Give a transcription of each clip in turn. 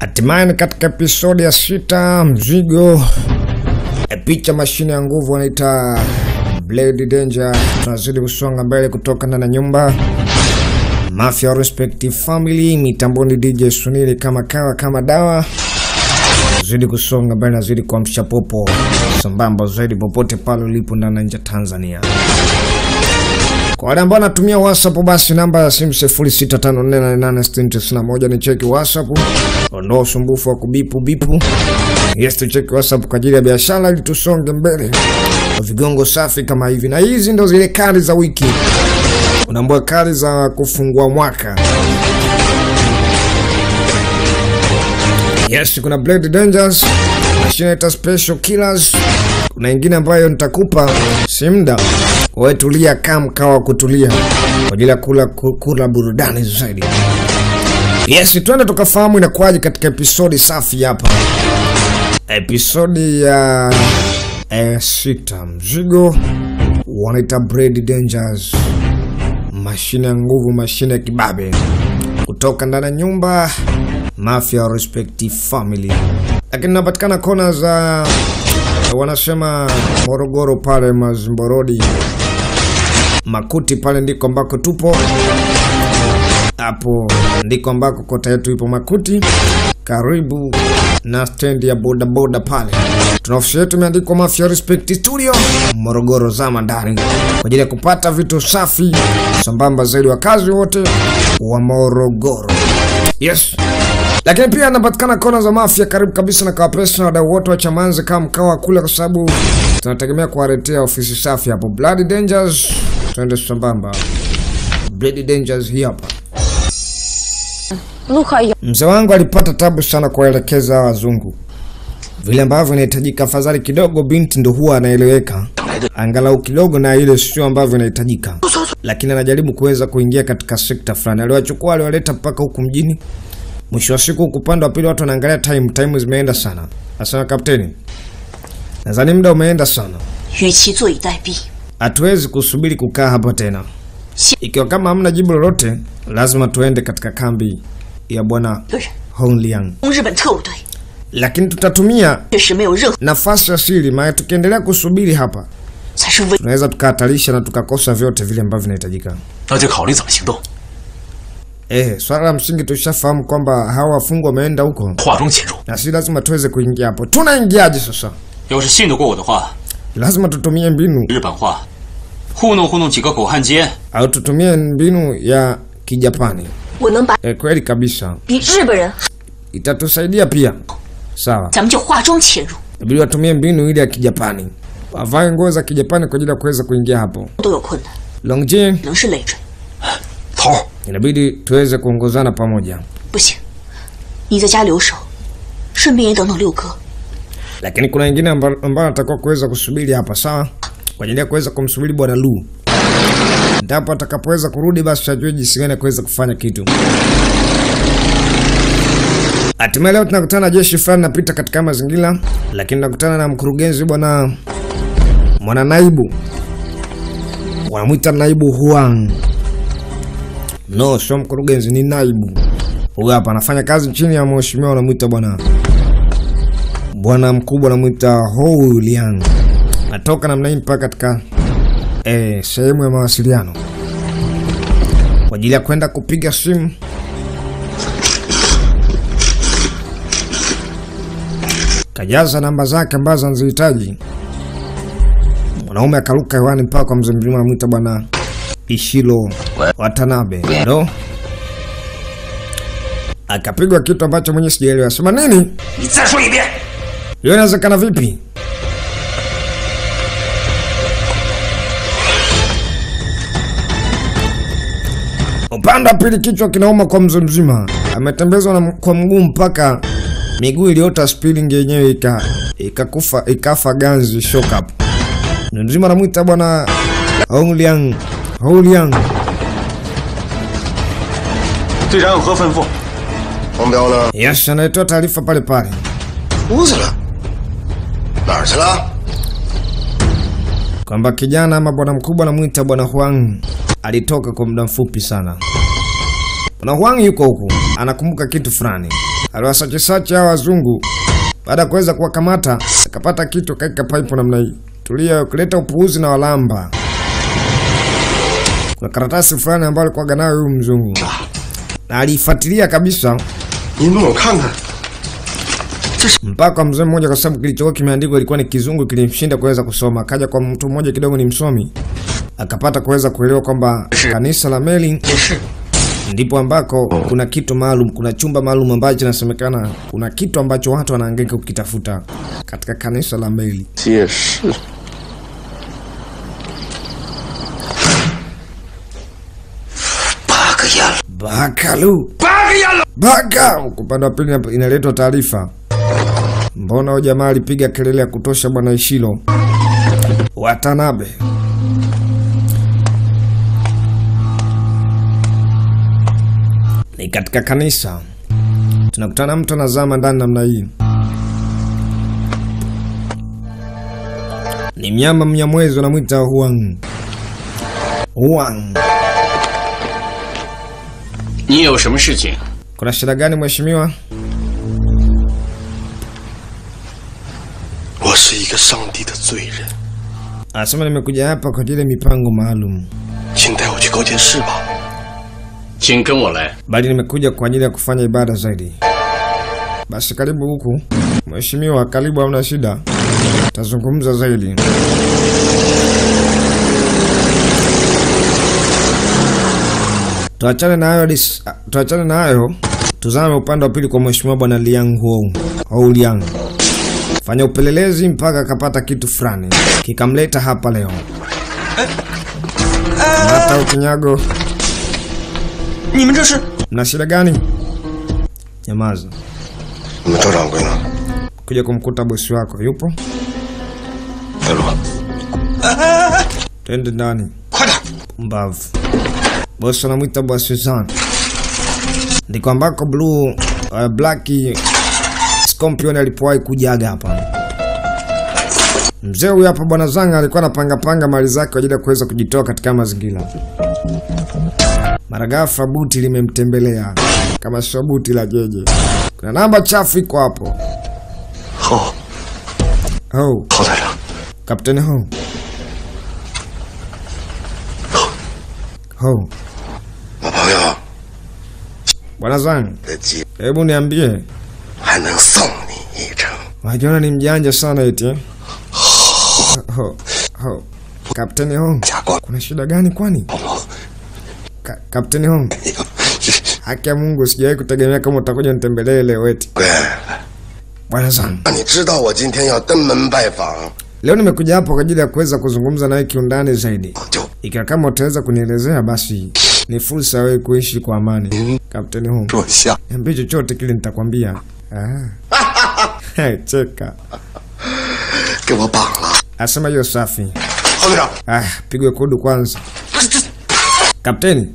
Hatimaye ni katika episodi ya sita, mzigo e, picha mashine ya nguvu wanaita Blade Danger. Tunazidi kusonga mbele kutoka ndani ya nyumba Mafia Respective Family, mitamboni DJ Sunili kama kawa kama dawa, zidi kusonga mbele, nazidi kuamsha popo sambamba zaidi popote pale ulipo ndani na nje ya Tanzania. Kwa wale ambao wanatumia WhatsApp basi namba ya simu 0654886091 ni cheki WhatsApp. Ondoa usumbufu wa kubipu bipu. Yes, tucheki WhatsApp kwa ajili ya biashara ili tusonge mbele. Kwa vigongo safi kama hivi. Na hizi ndo zile kali za wiki. Unaambia kali za kufungua mwaka. Yes, kuna Blade Dangers, mashine ita Special Killers. Kuna ingine ambayo nitakupa si muda wewe, tulia kama mkawa kutulia kwa ajili ya kula ku- kula burudani zaidi. Yes, twende tukafahamu inakuwaje katika episodi safi hapa, episodi ya eh, sita. Mzigo wanaita Blade Dangers, mashine ya nguvu, mashine ya kibabe kutoka ndani ya nyumba Mafia Respective Family, lakini inapatikana kona za wanasema Morogoro pale Mazimborodi Makuti, pale ndiko ambako tupo. Hapo ndiko ambako kota yetu ipo Makuti, karibu na stendi ya bodaboda pale. Tuna ofisi yetu imeandikwa Mafia Respect Studio Morogoro, zama ndani kwa ajili ya kupata vitu safi sambamba zaidi, wakazi wote wa Morogoro. Yes. Lakini pia anapatikana kona za Mafia karibu kabisa na Kawapesa na wadau wote wa Chamanzi kama mkawa kule, kwa sababu tunategemea kuwaletea ofisi safi hapo. Blood Dangers, twende sambamba. Blood Dangers hii hapa. 陆海有 Mzee wangu alipata tabu sana kuwaelekeza hawa wazungu vile ambavyo inahitajika. Afadhali kidogo binti ndo huwa anaeleweka angalau kidogo, na ile sio ambavyo inahitajika, lakini anajaribu kuweza kuingia katika sekta fulani. Aliwachukua, aliwaleta mpaka huku mjini. Mwisho wa siku, huku upande wa pili watu wanaangalia time, time zimeenda sana. Asema kapteni, nadhani muda umeenda sana, 与其坐以待毙， hatuwezi kusubiri kukaa hapa tena. Ikiwa kama hamna jibu lolote, lazima tuende katika kambi ya bwana 有人 Hongliang. 攻日本特务队， lakini tutatumia 确实没有任何 nafasi ya siri, maana tukiendelea kusubiri hapa 才是危。 tunaweza tukahatarisha na tukakosa vyote vile ambavyo vinahitajika. 那就考虑怎么行动。 Eh, swala la msingi tushafahamu kwamba hawa wafungwa wameenda huko 画中潜入， na si lazima tuweze kuingia hapo. Tunaingiaje sasa? 要是信得过我的话， Lazima tutumie mbinu 日本话，糊弄糊弄几个狗汉奸， au tutumie mbinu ya Kijapani. 我能把 Eh, kweli kabisa, 比日本人 itatusaidia pia. Sawa, 咱们就化妆潜入， inabidi watumie mbinu ile ya Kijapani, wavae nguo za Kijapani kwa ajili ya kuweza kuingia hapo. 都有困难， Longjin, 能是累赘。 头儿， inabidi tuweze kuongozana pamoja. 不行，你在家留守，顺便也等等六哥。 lakini kuna wengine amba- ambao anatakiwa kuweza kusubiri hapa sawa, kwa ajili ya kuweza kumsubiri bwana Lu. Ndipo atakapoweza kurudi, basi tutajua jinsi gani ya kuweza kufanya kitu. Hatimaye leo tunakutana na jeshi fulani napita katika mazingira, lakini nakutana na mkurugenzi bwana mwana naibu, wanamwita naibu Huang. No, sio mkurugenzi, ni naibu. Huyu hapa anafanya kazi chini ya mheshimiwa, wanamwita bwana bwana mkubwa anamwita Hou Liang. Natoka namna hii mpaka katika eh, sehemu ya mawasiliano kwa ajili ya kwenda kupiga simu. Kajaza namba zake ambazo anazihitaji. Mwanaume akaruka hewani mpaka kwa mzee mzima anamwita bwana Ishiro Watanabe. No? Akapigwa kitu ambacho mwenye sijaelewa. Sema nini? 你再说一遍。 Hiyo inawezekana vipi? Upande wa pili kichwa kinauma kwa mzee mzima, ametembezwa na kwa mguu mpaka miguu iliota spilling yenyewe ika ikakufa ikafa ganzi shock up. Mzee mzima anamwita bwana Hongliang Hongliang 队长有何吩咐？黄彪呢？ Yes, anaitoa taarifa pale pale. 出去了。哪儿去了？ kwamba kijana ama bwana mkubwa anamwita bwana Huang alitoka kwa muda mfupi sana. Bwana Huang yuko huku, anakumbuka kitu fulani. Aliwasachisachi hawa wazungu, baada ya kuweza kuwakamata akapata kitu kaika pipe namna hii. Tulia, kuleta upuuzi na walamba. Kuna karatasi fulani ambayo alikuwa nayo huyu mzungu na aliifuatilia kabisa 你弄我看看。 mpaka kwa mzee mmoja, kwa sababu kilichokuwa kimeandikwa ilikuwa ni kizungu, kilimshinda kuweza kusoma. Akaja kwa mtu mmoja kidogo ni msomi, akapata kuweza kuelewa kwamba kanisa la Meli 也是 ndipo ambako kuna kitu maalum, kuna chumba maalum ambacho inasemekana kuna kitu ambacho watu wanahangaika kukitafuta katika kanisa la Meli. 解释。 八个烟了， Bakalu 八个烟了。 baka. Upande wa pili hapa inaletwa taarifa, mbona huyo jamaa alipiga kelele ya kutosha bwana Ishilo Watanabe. Ni katika kanisa tunakutana mtu anazama ndani namna hii, ni mnyama mnyamwezi wanamwita Huang. Huang, 你有什么事情？ kuna shida gani mheshimiwa? 我是一个上帝的罪人， Anasema nimekuja hapa kwa ajili ya mipango maalum, 请带我去高见市吧。 请跟我来。 bali nimekuja kwa ajili ya kufanya ibada zaidi. Basi karibu huku mheshimiwa, karibu, hamna shida, tazungumza zaidi. Tuachane na hayo, dis- ah, tuachane na hayo, tuzame upande wa pili kwa mheshimiwa bwana Liang Huo au Liang. Fanya upelelezi mpaka akapata kitu fulani kikamleta hapa leo. Hata ukinyago 你们这是？ Mna shida gani? Nyamaza. 你们周掌柜呢？ Kuja kumkuta bosi wako yupo? 带路。 Twende ndani. 快点！ Mbavu. Bosi anamwita bosi Suzan. Ndiko ambako blue uh, black Scorpion alipowahi kujaga hapa. Mzee huyu hapa bwana Zanga alikuwa anapanga panga mali zake kwa ajili ya kuweza kujitoa katika mazingira. Mara ghafla buti limemtembelea kama sio buti la jeje. Kuna namba chafu iko hapo. 好， Oh, 郝台长， Kapteni Ho. Ho, 我朋友 bwana Zang, 的鸡 hebu niambie, 还能送你一程。 wajiona ni mjanja sana eti eh? Ho, ho. Kapteni Ho, 加光 kuna shida gani kwani? 朋友， Ka, Kapteni Ho, 哎呦，这 haki ya Mungu sijawahi kutegemea kama utakuja nitembelee leo eti. 贵， Bwana Zang, 那你知道我今天要登门拜访， leo nimekuja hapo kwa ajili ya kuweza kuzungumza nawe kiundani zaidi. 就 Ikiwa kama utaweza kunielezea basi ni fursa ya wewe kuishi kwa amani. Kapteni Ho, 说下， niambie chochote kile nitakwambia. Ah. Cheka. 给我绑了。 Asema hiyo safi. 郝队长， Ah, pigwe kudu kwanza. Kapteni.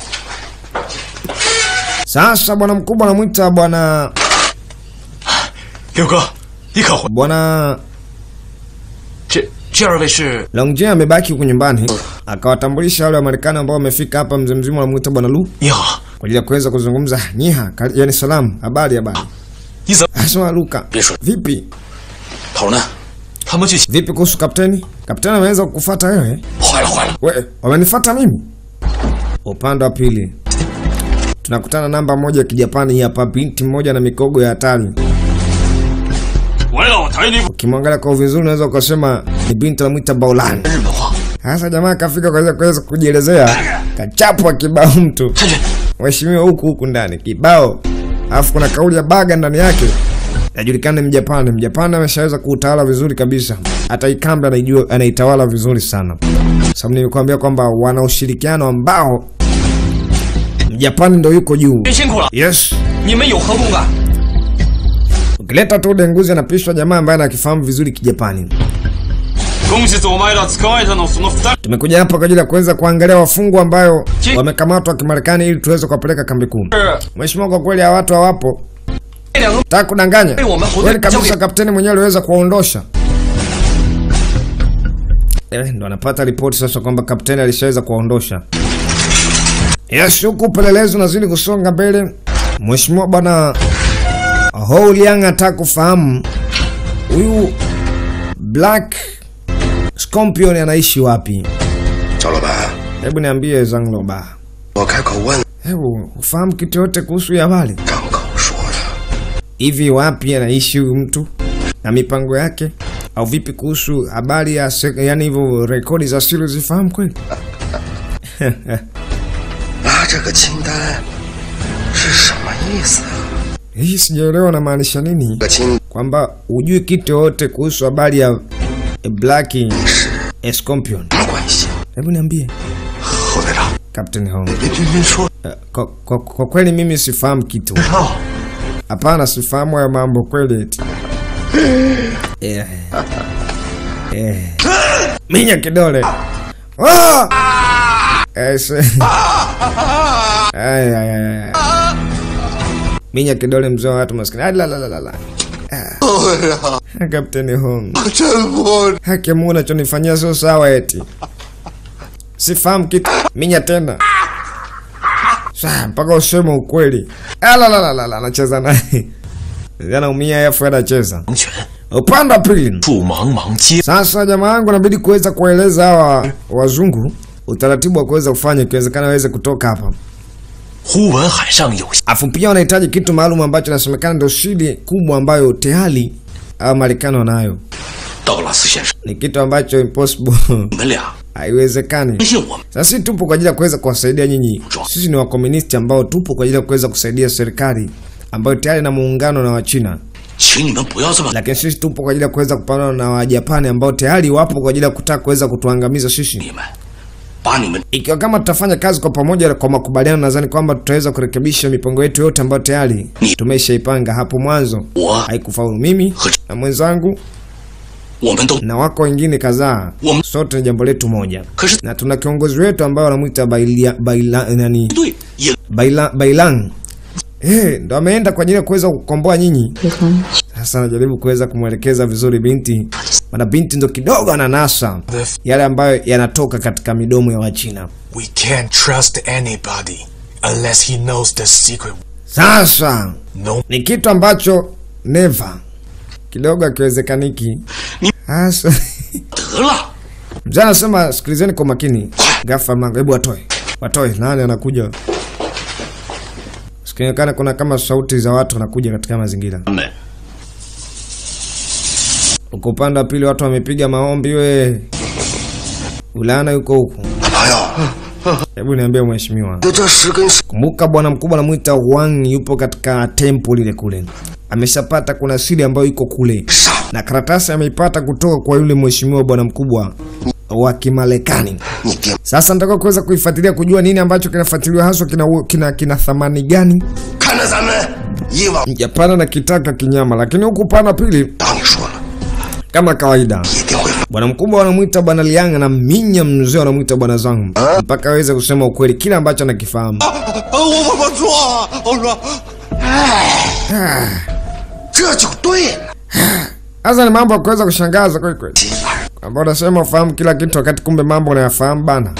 Sasa bwana mkubwa anamwita bwana 刘哥，你可回？ bwana 这这二位是？ Longjia amebaki huku nyumbani akawatambulisha wale wa Marekani ambao wamefika hapa, mzee mzima anamwita bwana Lu 你好， kwa ajili ya kuweza kuzungumza. Nyiha, kal- yani salamu, habari habari. 你怎么？ Asema Luka, 别说， vipi 头呢？他们去 vipi kuhusu kapteni? Kapteni ameweza kukufuata wewe? 坏了坏了！ We, wamenifuata mimi? Upande wa pili tunakutana namba moja ya kijapani hii hapa, binti mmoja na mikogo ya hatari. 我老抬你 Ukimwangalia kwa vizuri unaweza ukasema ni binti anamwita Baolan. 日本话， Sasa jamaa kafika kwa kuweza kujielezea, kachapwa kibao mtu 太君， mheshimiwa huku huku ndani kibao, alafu kuna kauli ya baga ndani yake, najulikana ni Mjapani. Mjapani ameshaweza kuutawala vizuri kabisa, hata ikambe anaijua, anaitawala vizuri sana. Sababu nilikwambia kwamba wana ushirikiano ambao Mjapani ndo yuko juu. 别辛苦了， Yes, 你们有何共感？ ukileta tu denguzi anapishwa jamaa ambaye anakifahamu vizuri Kijapani. 恭喜お前ら捕まえたのその二人 Tumekuja hapa kwa ajili ya kuweza kuangalia wafungwa ambayo Je- wamekamatwa Kimarekani ili tuweze kuwapeleka kambi kuu. 是 Mheshimiwa, kwa kweli hawa watu hawapo. 这两个 Taka kudanganya. Eh, wamehodhi- Kweli kabisa Jogi. kapteni mwenyewe aliweza kuwaondosha. Eh, ndo anapata ripoti sasa kwamba kapteni alishaweza kuwaondosha. Yes, huku upelelezi unazidi kusonga mbele. Mheshimiwa bwana Hou Liang ataka kufahamu huyu Black Scorpion anaishi wapi? 赵老板， Hebu niambie Zhang Loba, 我开口问， hebu ufahamu kitu yote kuhusu hii habari? 张口说的。 Hivi wapi anaishi huyu mtu na mipango yake, au vipi kuhusu habari ya se- yani hivyo rekodi za siri zifahamu kweli? 拿这个清单是什么意思啊？ Hii sijaelewa namaanisha nini, 这个清 kwamba hujui kitu yote kuhusu habari ya Black 是 Scorpion. 什么关系？ Hebu niambie 侯队长， Captain Hong. 您您说 Uh, kwa, kwa, kwa kweli mimi sifahamu kitu. 道 Hapana, sifahamu hayo mambo kweli eti. Eh. Eh. Minya kidole. Ah! Eh, se- Ay, ay, ay, ay. Minya kidole mzee wa watu maskini. Ah, la, la, la, la, la. Ah. Kapteni Hong. 真不 Haki Mungu unachonifanyia sio sawa eti. Sifahamu kitu. Minya tena. Saa mpaka useme ukweli. Ala la la la la anacheza naye. Anaumia afu anacheza. 王权， Upande wa pili. 助茫茫街， Sasa jamaa yangu inabidi kuweza kueleza hawa wazungu utaratibu wa kuweza kufanya ikiwezekana waweze kutoka hapa. 忽闻海上有 Afu pia wanahitaji kitu maalum ambacho inasemekana ndio shida kubwa ambayo tayari hawa Marekani wanayo. 道拉斯先生， Ni kitu ambacho impossible 你们俩 haiwezekani. 相信我们， Sasa sisi tupo kwa ajili ya kuweza kuwasaidia nyinyi. Sisi ni wakomunisti ambao tupo kwa ajili ya kuweza kusaidia serikali ambayo tayari na muungano na Wachina, 请你们不要这么 lakini sisi tupo kwa ajili ya kuweza kupambana na Wajapani ambao tayari wapo kwa ajili ya kutaka kuweza kutuangamiza sisi. 你们，把你们 Ikiwa kama tutafanya kazi kwa pamoja kwa makubaliano, nadhani kwamba tutaweza kurekebisha mipango yetu yote ambayo tayari tumeshaipanga hapo mwanzo. 我 Haikufaulu mimi na mwenzangu 我们都 na wako wengine kadhaa, Wam- sote ni jambo letu moja, 可是 na tuna kiongozi wetu ambaye wanamwita Bailia, Baila, nani 对也 Baila, Bailang eh, ndo ameenda kwa ajili ya kuweza kukomboa nyinyi. Sasa anajaribu kuweza kumwelekeza vizuri binti, maana binti ndo kidogo ananasa yale ambayo yanatoka katika midomo ya Wachina. We can't trust anybody unless he knows the secret. Sasa No, ni kitu ambacho never kidogo akiwezekaniki. Ni- Sasa 得了， mzee anasema sikilizeni kwa makini. Ghafla mlango, hebu watoe, watoe. Nani anakuja? Sikionekana kuna kama sauti za watu wanakuja katika mazingira 他们 Uko upande wa pili watu wamepiga maombi we. Ulana yuko huku. 朋友， Hebu niambie mheshimiwa. 就这十根手 Kumbuka bwana mkubwa anamuita Wang yupo katika tempo lile kule. Ameshapata kuna siri ambayo iko kule. Na karatasi ameipata kutoka kwa yule mheshimiwa bwana mkubwa wa Kimarekani. 你定 Sasa nataka kuweza kuifuatilia kujua nini ambacho kinafuatiliwa haswa kina, kina, kina thamani gani. 看着咱们以往， Japana na kitaka kinyama, lakini huku upande wa pili 当你说了， kama kawaida 一定会 Bwana mkubwa wanamwita bwana Liang na minya mzee wanamwita bwana Zhang mpaka aweze kusema ukweli kile ambacho anakifahamu. 我我我错，我说，哎，这就对了。 Sasa ni mambo ya kuweza kushangaza kweli kweli, ambao unasema ufahamu kila kitu wakati kumbe mambo unayafahamu bana.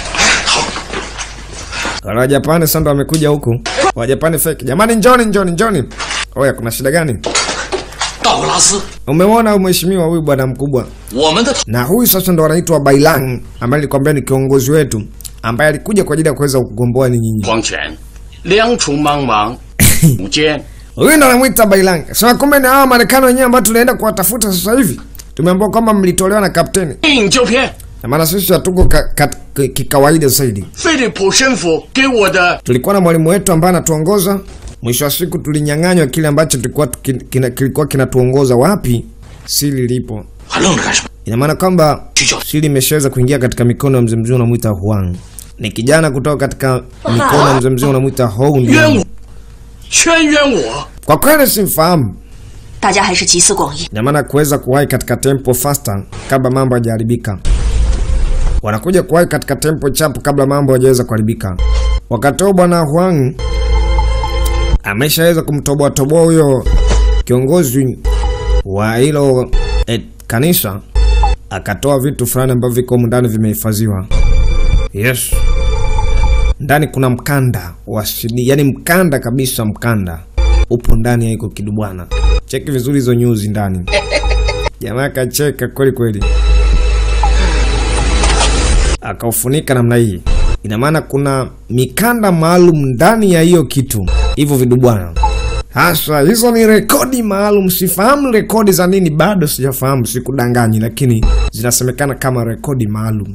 Wala Wajapani sasa ndo wamekuja huku, Wajapani fake. Jamani, njoni njoni njoni. Oya, kuna shida gani? 道格拉斯， Umemwona huyu mheshimiwa huyu bwana mkubwa, 我们的 na huyu sasa ndo wanaitwa Bailang, ambaye nilikwambia ni kiongozi wetu ambaye alikuja kwa ajili ya kuweza kugomboa ni nyinyi. 黄泉，两处茫茫无间， Huyu ndo anamwita Bailang. Sema kumbe ni hawa Marekani wenyewe ambao tunaenda kuwatafuta sasa hivi. Tumeambiwa kwamba mlitolewa na kapteni. 硬胶片。 Na maana sisi hatuko ka, ka, ka, kikawaida zaidi. 菲利普神父给我的 Tulikuwa na mwalimu wetu ambaye anatuongoza. Mwisho wa siku tulinyang'anywa kile ambacho tulikuwa tuki- kina, kilikuwa kinatuongoza wapi siri lipo. 还愣着干什么？ Ina maana kwamba 去叫 siri imeshaweza kuingia katika mikono ya mzee mzee unamwita Huang. Ni kijana kutoka katika mikono ya mzee mzee unamwita Hou 冤 Liang. 我，全冤我。 Kwa kweli simfahamu. 大家还是集思广益， Ina maana kuweza kuwahi katika tempo faster kabla mambo hayajaharibika. Wanakuja kuwahi katika tempo chapu kabla mambo hajaweza kuharibika. Wakati huo bwana Huang ameshaweza kumtoboa toboa huyo kiongozi wa hilo eh, kanisa, akatoa vitu fulani ambavyo viko humu ndani vimehifadhiwa. Yes, ndani kuna mkanda wa CD, yani mkanda kabisa, mkanda upo ndani ya iko kidu bwana. Cheki vizuri hizo nyuzi ndani. Jamaa akacheka kweli kweli, akaufunika namna hii. Ina maana kuna mikanda maalum ndani ya hiyo kitu, hivyo vidu bwana. Hasa hizo ni rekodi maalum. Sifahamu rekodi za nini, bado sijafahamu, sikudanganyi, lakini zinasemekana kama rekodi maalum.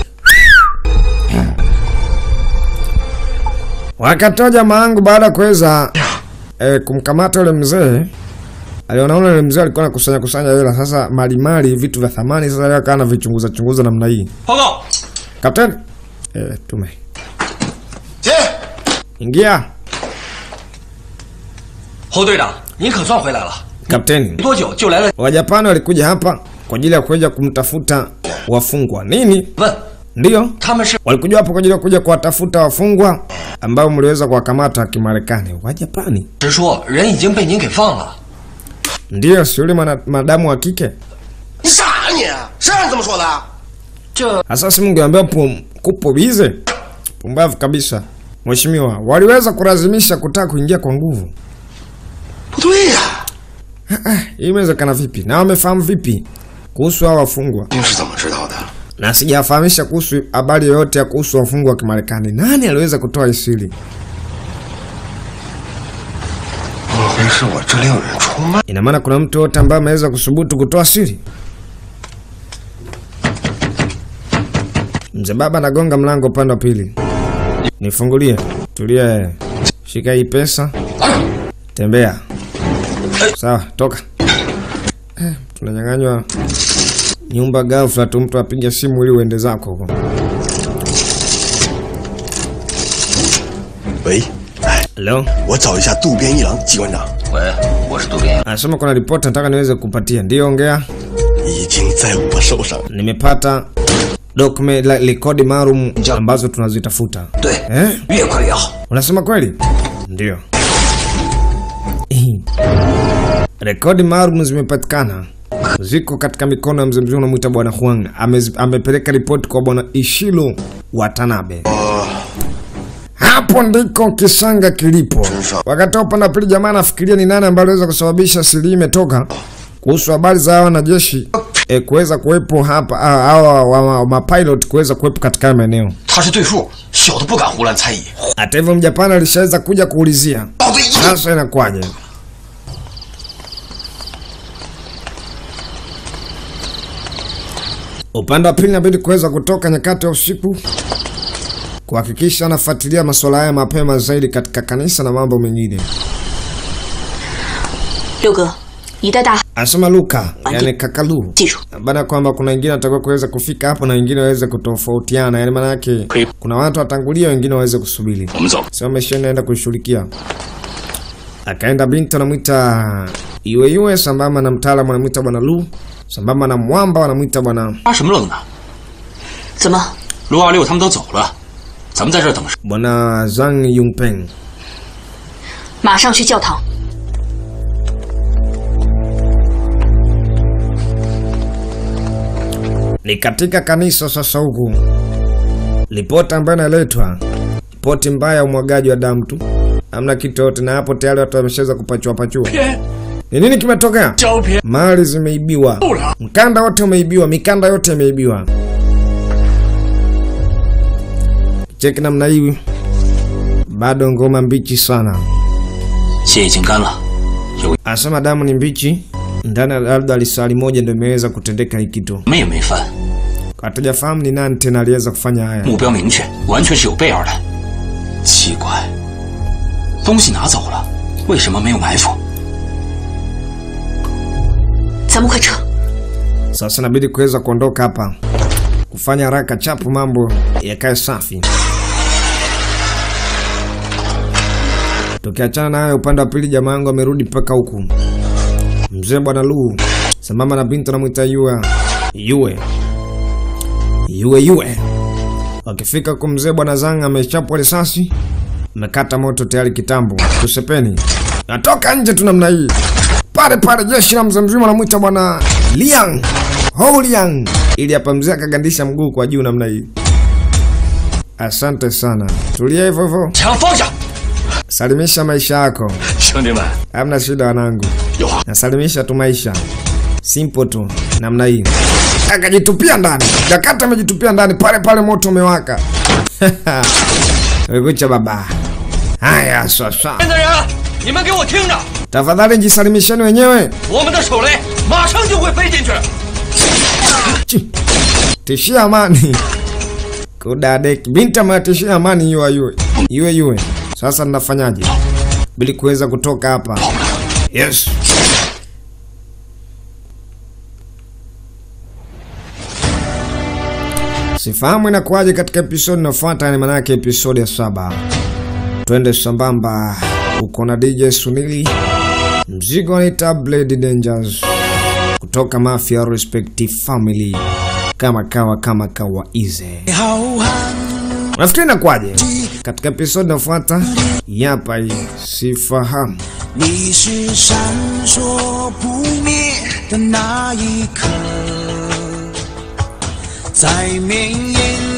Wakatoa jamaa wangu baada ya kuweza eh, kumkamata yule mzee alionaona yule mzee alikuwa anakusanya kusanya hela, sasa malimali, vitu vya thamani. Sasa leo akawa anavichunguza chunguza namna hii. 报告， Kapteni eh, tume 进。 ingia. 侯队长，您可算回来了， Kapteni, 没多久就来了。 Wajapani walikuja hapa kwa ajili ya kuja kumtafuta wafungwa. Nini? 问 Ndiyo, 他们是 walikuja hapo kwa ajili ya kuja kuwatafuta wafungwa ambao mliweza kuwakamata Kimarekani. Wajapani? 直说人已经被您给放了。 Ndiyo, si yule mana- madamu wa kike. 你傻啊你？谁让你这么说的？ 这 Hasa si mungeambia pum, kupo bize. Pumbavu kabisa. Mheshimiwa, waliweza kulazimisha kutaka kuingia kwa nguvu. 不对呀、 Hii imewezekana vipi? Na wamefahamu vipi kuhusu hao wafungwa? 您是怎么知道的？ Na sijafahamisha kuhusu habari yoyote ya kuhusu wafungwa wa Kimarekani. Nani aliweza kutoa hii siri? 莫非是我这里有人出卖？ Ina maana kuna mtu yote ambaye ameweza kusubutu kutoa siri? Mzee baba anagonga mlango upande wa pili. Nifungulie. Tulia. eh. Shika hii pesa. Tembea. Sawa, toka. Eh, tunanyang'anywa nyumba ghafla tu, mtu apige simu ili uende zako huko. 喂，哎， Hello? 我找一下渡边一郎机关长， 喂，我是渡边。 Anasema kuna ripoti nataka niweze kupatia. Ndio, ongea. 已经在我手上。 Nimepata document la rekodi maalum ambazo tunazitafuta. 对， Eh? 越快越好。 Unasema kweli? Ndio. Rekodi maalum zimepatikana, ziko katika mikono ya mzee mzee unamwita bwana Huang. Amezi- Amepeleka ripoti kwa bwana Ishiro Watanabe. Hapo ndiko kisanga kilipo. Wakati wa upande wa pili, jamaa anafikiria ni nani ambaye aliweza kusababisha siri hii imetoka kuhusu habari za hawa wanajeshi e, kuweza kuwepo hapa ah, hawa wa, wa, wa mapilot kuweza kuwepo katika haya maeneo. 他是对付，小的不敢胡乱猜疑。 Hata hivyo Mjapani alishaweza kuja kuulizia 到队一 sasa inakuwaje? Upande wa pili inabidi kuweza kutoka nyakati ya usiku kuhakikisha anafuatilia masuala haya mapema zaidi katika kanisa na mambo mengine. 六哥，你带大 Anasema Luka, yani kakalu 记住， baada kwamba kuna wengine watakiwa kuweza kufika hapo na wengine waweze kutofautiana, yani maana yake kuna watu watangulia, wengine waweze kusubiri. 我们走。 Sio ameshaenda kushughulikia. Akaenda binti anamwita Yue Yue, sambamba na mtaalamu anamwita bwana Lu, sambamba na mwamba wanamwita bwana 发什么愣呢？ 怎么？ 陆二六他们都走了，咱们在这儿等什么？ bwana Zhang Yungpeng. 马上去教堂。 Ni katika kanisa sasa huku. Ripoti ambayo inaletwa, ripoti mbaya ya umwagaji wa damu tu, hamna kitu yote, na hapo tayari watu wameshaweza kupachua pachua. Ni nini kimetokea? 胶片 Mali zimeibiwa, mkanda wote umeibiwa, mikanda yote imeibiwa. Cheki namna hii, bado ngoma mbichi sana. 血已经干了，有 Anasema damu ni mbichi, ndani ya labda lisali moja ndio imeweza kutendeka hii kitu. 什么也没翻， Hatujafahamu ni nani tena aliweza kufanya haya. 目标明确，完全是有备而来。奇怪，东西拿走了，为什么没有埋伏？ 咱们快撤！ Sasa inabidi kuweza kuondoka hapa, kufanya haraka chapu, mambo yakae safi. Tukiachana na hayo, upande wa pili jamaa yangu amerudi mpaka huku. Mzee bwana Lu sambamba na binti anamwita Yue Yue Yue Yue. Wakifika huku, mzee bwana Zang amechapwa risasi, amekata moto tayari kitambo. Tusepeni, natoka nje tu namna hii pale pale jeshi la mzee mzima anamwita bwana Liang Ho Liang, ili hapa mzee akagandisha mguu kwa juu namna hii. Asante sana, tulia hivyo hivyo, 枪放下， salimisha maisha yako. 兄弟们， Hamna shida wanangu, 有话 nasalimisha tu maisha, simple tu namna hii. Akajitupia ndani, Jakata amejitupia ndani pale pale, moto umewaka. Wekucha baba. Haya, sasa 边的人，你们给我听着， tafadhali jisalimisheni wenyewe. 我们的手雷马上就会飞进去。 Chi. Tishia amani. Kudadeki. Binti ametishia amani yue yue. Yue yue. Sasa ninafanyaje? Ili kuweza kutoka hapa. Yes. Sifahamu inakuwaje katika episodi inayofuata, ni maanake episodi ya saba. Twende sambamba. Uko na DJ Sunili, mzigo ni Blade Dangers kutoka Mafia Respective Family, kama kawa kama kawa ize. Nafikiri inakuwaje katika episodi inayofuata? Yapa hii sifahamu. 你是闪烁不灭的那一颗，在绵延